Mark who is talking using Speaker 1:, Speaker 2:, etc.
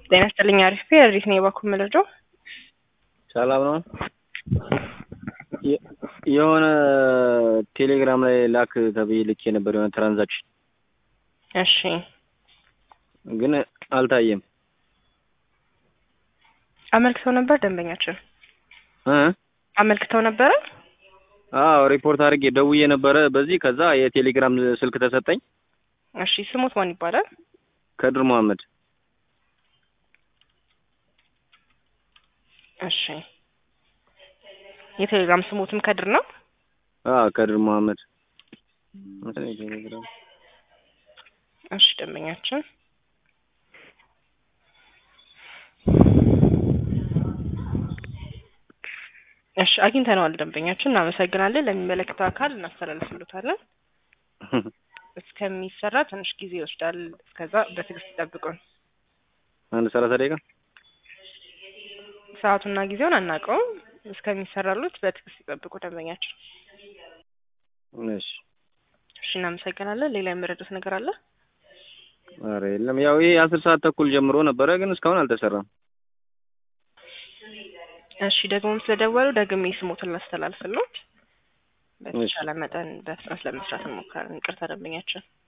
Speaker 1: ጤና ይስጥልኝ። አሪፍ ሪት ነው የባኩ መለጃው
Speaker 2: ሰላም ነው። የሆነ ቴሌግራም ላይ ላክ ተብዬ ልኬ ነበር የሆነ ትራንዛክሽን፣
Speaker 1: እሺ
Speaker 2: ግን አልታየም።
Speaker 1: አመልክተው ነበር ደንበኛችን
Speaker 2: እ
Speaker 1: አመልክተው ነበረ።
Speaker 2: አዎ ሪፖርት አድርጌ ደውዬ ነበረ በዚህ ከዛ የቴሌግራም ስልክ ተሰጠኝ።
Speaker 1: እሺ ስሙት ማን ይባላል?
Speaker 2: ከድር መሐመድ።
Speaker 1: እሺ የቴሌግራም ስሙትም ከድር ነው።
Speaker 2: አዎ ከድር መሐመድ እንትን የቴሌግራም
Speaker 1: እሺ ደንበኛችን እሺ አግኝተነዋል። ደንበኛችን እናመሰግናለን። ለሚመለከተው አካል እናስተላልፍሎታለን። እስከሚሰራ ትንሽ ጊዜ ይወስዳል። እስከዛ በትዕግስት ይጠብቁን።
Speaker 2: አንድ ሰላሳ ደቂቃ
Speaker 1: ሰዓቱና ጊዜውን አናውቀውም። እስከሚሰራሉት በትዕግስት ይጠብቁ ደንበኛችን።
Speaker 2: እሺ
Speaker 1: እሺ እናመሰግናለን። ሌላ የምረዱት ነገር አለ?
Speaker 2: ኧረ የለም። ያው ይሄ አስር ሰዓት ተኩል ጀምሮ ነበረ ግን እስካሁን አልተሰራም።
Speaker 1: እሺ ደግሞ ስለደወሉ ደግሜ ስሞትን ላስተላልፍሎት። በተቻለ መጠን በፍጥነት ለመስራት እንሞክራለን። ይቅርታ ደንበኛችን